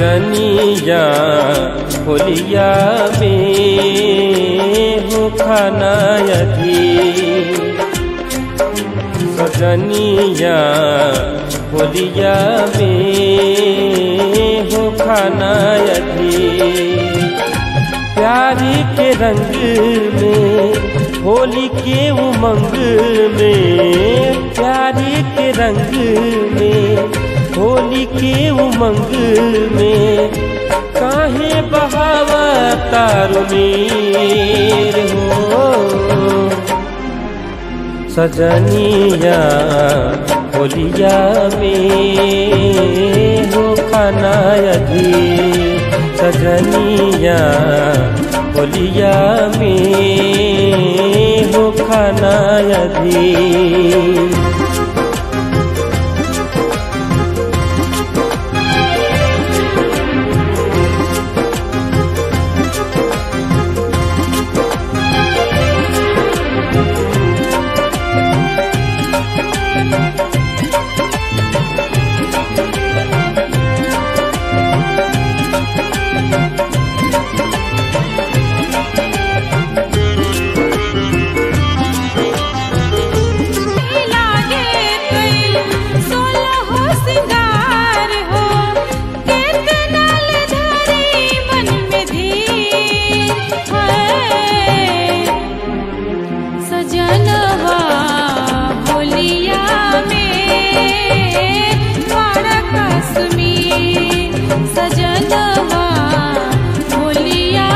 सजनिया होलिया में हो खाना यदि सजनिया होलिया में हो खाना यदि प्यारी के रंग में होली के उमंग में प्यारी के रंग में होली के उमंग में काहे बहावा तारुनीर हो सजनिया होलिया में हो खाना यदि सजनिया होलिया में हो खाना यदि लागे कई सोलह सिंगार हो कितना ले धरी मन में धीर है सजनवा होलिया में बड़ा कश्मीर सजनवा होलिया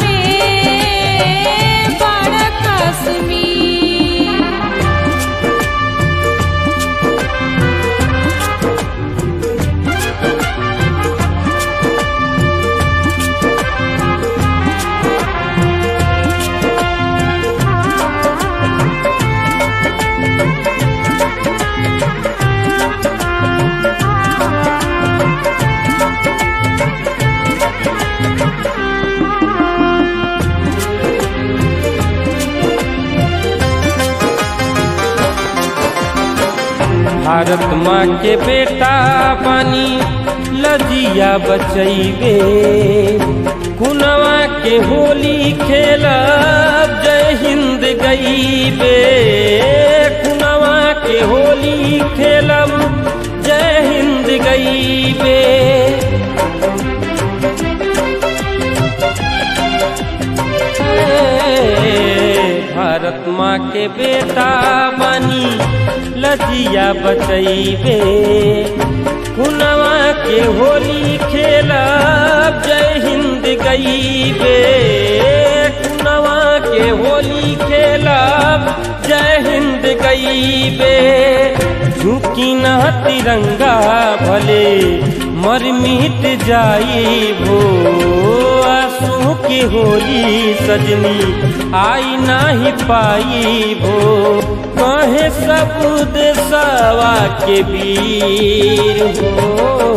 में बड़ा कश्मीर भारत माँ के बेटा पानी लजिया बचैबे कुनवा के होली खेलब जय हिंद गईबे कुनवा के होली खेलब जय हिंद गईबे भारत माँ के बेटा बनी लजिया बचैबे कुनवा के होली खेलब जय हिंद गईबे कुनवा के होली खेलब जय हिंद गईबे झुकी न तिरंगा भले मर मिट जाई भो आंसू की होली सजनी आई नाही पाई भो कहे सब देशवा के वीर हो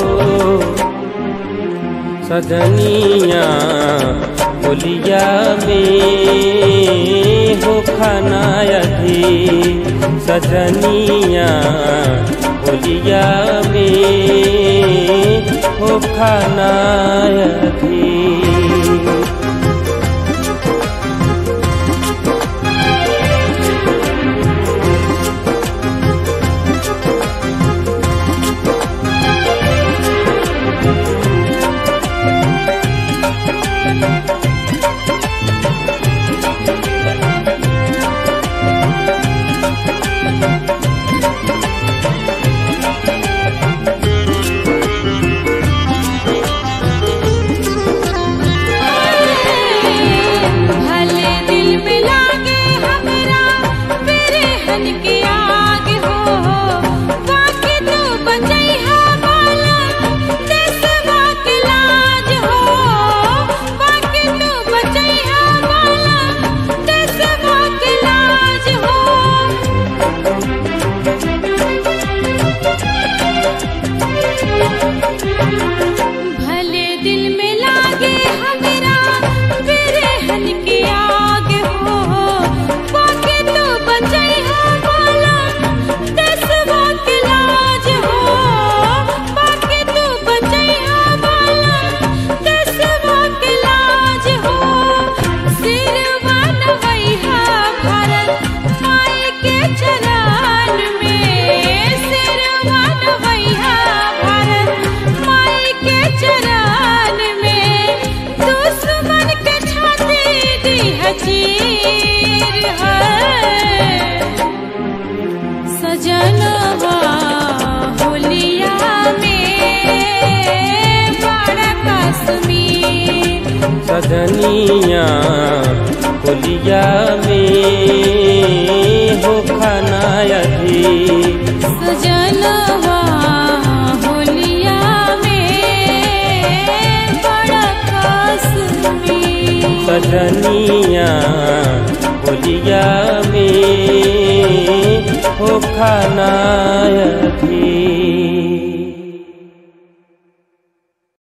सजनिया होलिया में हो खाना यदि सजनिया होलिया में हो खाना यदि सजनिया होलिया में हो खाना अधिक सजनवा होलिया में बड़ा कसमी सजनिया होलिया में हो खाना अधिक